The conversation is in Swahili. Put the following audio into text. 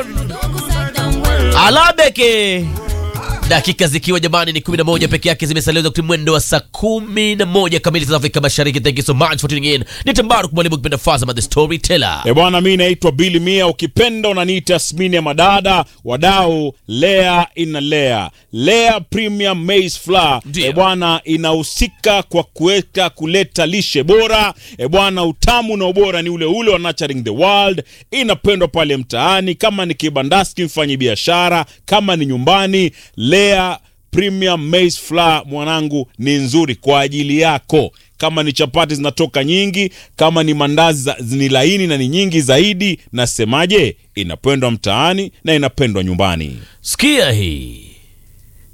Alabeke dakika zikiwa jamani ni 11 peke yake zimesalia wakati mwendo wa saa 11 kamili za Afrika Mashariki. Thank you so much for tuning in. Ni Tambaru mwalimu kipenda Fazama the storyteller. E bwana, mi naitwa Billy Mia, ukipenda unaniita Smini ya madada wadau. Lea ina Lea Lea Premium Maize Flour Ndio. e bwana, inahusika kwa kuweka kuleta lishe bora e bwana, utamu na ubora ni ule ule wa Nurturing the World. Inapendwa pale mtaani, kama ni kibandaski, mfanyi biashara, kama ni nyumbani. Lea Premium Maize Flour mwanangu, ni nzuri kwa ajili yako kama ni chapati zinatoka nyingi, kama ni mandazi za- ni laini na ni nyingi zaidi. Nasemaje? Inapendwa mtaani na inapendwa nyumbani. Sikia hii